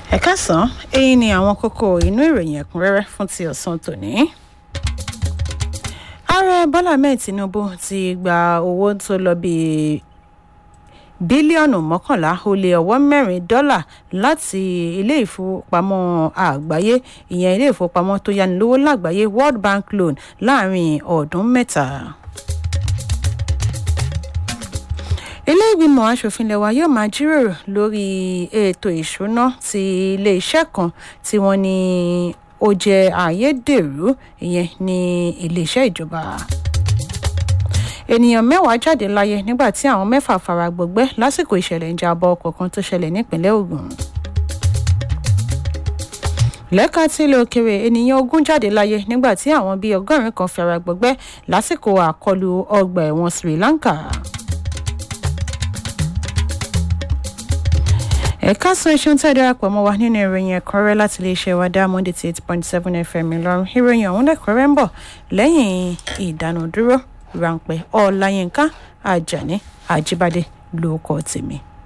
ẹ káàsán èyí ni àwọn kókó inú ìròyìn ẹ̀kúnrẹ́rẹ́ fún ti ọ̀sán tòní. ààrẹ bọ́lá ahmed tinubu ti gba owó tó lọ bíi bílíọ̀nù mọ́kànlá ó lé ọwọ́ mẹ́rin dọ́là láti ilé ìfowópamọ́ àgbáyé ìyẹn ilé ìfowópamọ́ tó yánilówó lágbàáyé world bank loan láàrin ọdún mẹ́ta. ilé ìgbìmọ̀ asòfin lẹ́wà yóò máa jíròrò lórí ètò ìṣúná ti iléeṣẹ́ kan tí wọ́n ní ó jẹ́ ayédèrú ìyẹn ní iléeṣẹ́ ìjọba ènìyàn mẹ́wàá jáde láyé nígbà tí àwọn mẹ́fà fara gbọgbẹ́ lásìkò ìṣẹ̀lẹ̀ ìjàmbá ọkọ̀ kan tó ṣẹlẹ̀ nípínlẹ̀ ogun lẹ́ka tí ilé òkèrè ènìyàn ogún jáde láyé nígbà tí àwọn bíi ọgọ́rin kan fara gbọgbẹ́ lásìkò àkọlù ọgbà ẹ̀wọ̀n sri lanka. ẹ̀ka sọ iṣẹ́ tí a darapọ̀ mọ́ wa nínú ìròyìn ẹ̀kọ́rẹ́ láti iléeṣẹ́ wa diamond eighty eight point seven fm ìlọrin ìròyìn ọ̀hún lẹ́kọ̀ọ́rẹ́ ń bọ̀ lẹ́yìn ìdánudúró ráńpẹ́ ọláyínká ajani ajíbádé lórúkọ tèmi.